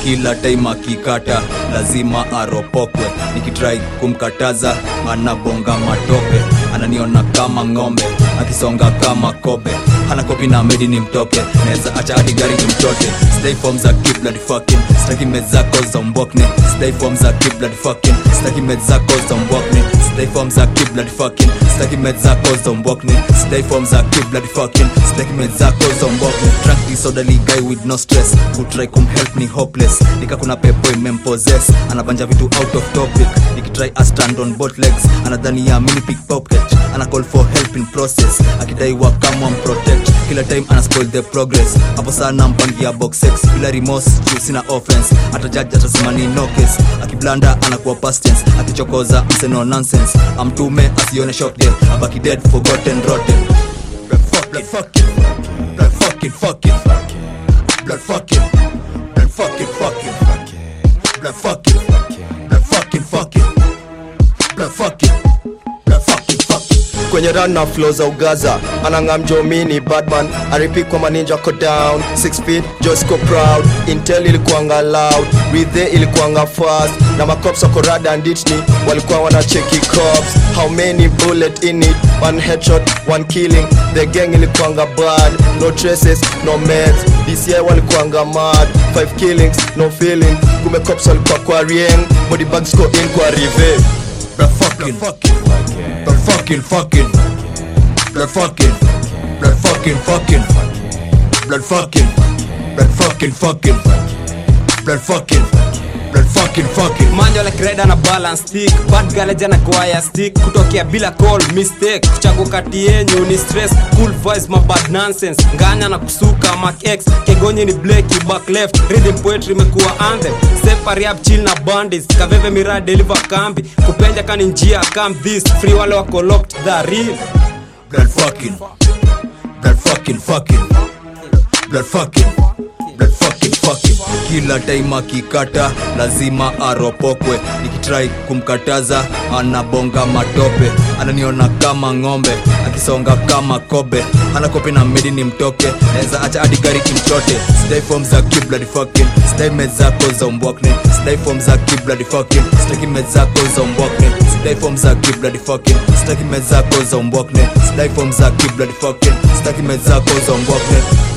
kila time akikata lazima aropokwe nikitrai kumkataza anabonga matope ananiona kama ng'ombe akisonga kama kobe hana kopi na medi ni mtoke naweza acha hadi gari ni mtote stay form za keep bloody fucking staki mezako za mbokne stay form za keep bloody fucking staki mezako za mbokne stay form za keep bloody fucking staki mezako za mbokne stay form za keep bloody fucking staki mezako za mbokne drunk disorderly guy with no stress who try kum help me hopeless nika kuna pepo imempossess anabanja vitu out of topic nikitry a stand on both legs anadhani ya mini pickpocket ana call for help in process akidai wa kama protect kila time ana spoil the progress hapo sana mpangia box sex bila remorse juu sina offense hata judge atasema ni no case akiblanda anakuwa past tense akichokoza mseno nonsense amtume asione shot dead abaki dead forgotten rotten blood fuck blood fucking blood fucking fucking blood fucking blood fucking fucking blood fucking blood fucking fucking blood fucking blood fucking fucking kwenye run na flow za ugaza anang'am jomini badman aripi kwa maninja ko down 6 feet josco proud intel ilikuanga loud rithe ilikuanga fast na macops wako rada nditni walikuwa wanacheki cops how many bullet in it one headshot one killing the gang ilikuanga bad no traces no meds dci walikuanga mad 5 killings no feeling kume cops walikuwa kwa rieng body bags go in kwa rive blood fucking fucking blood fucking fucking blood fucking blood fucking fucking blood fucking blood fucking fucking blood fucking blood fucking fucking manjo like reda na balance stick bad galeja na kwaya stick kutokea bila call mistake kuchagua kati yenyu ni stress cool voice ma bad nonsense nganya na kusuka mark x kegonye ni blaki back left reading poetry imekuwa anthem separate up chill na bandits kaveve mira deliver kambi kupenja kani njia come this free wale wako locked the real blood fucking blood fucking fucking blood fucking blood fucking fucking kila time akikata lazima aropokwe nikitrai kumkataza anabonga matope ananiona kama ng'ombe akisonga kama kobe hana kope na medi ni mtoke naweza acha hadi gari kimchote sidai form za keep bloody fucking sidai mezako za umbwakne sidai form za keep bloody fucking sitaki mezako za umbwakne sidai form za keep bloody fucking sitaki mezako za umbwakne sidai form za keep bloody fucking sitaki mezako za umbwakne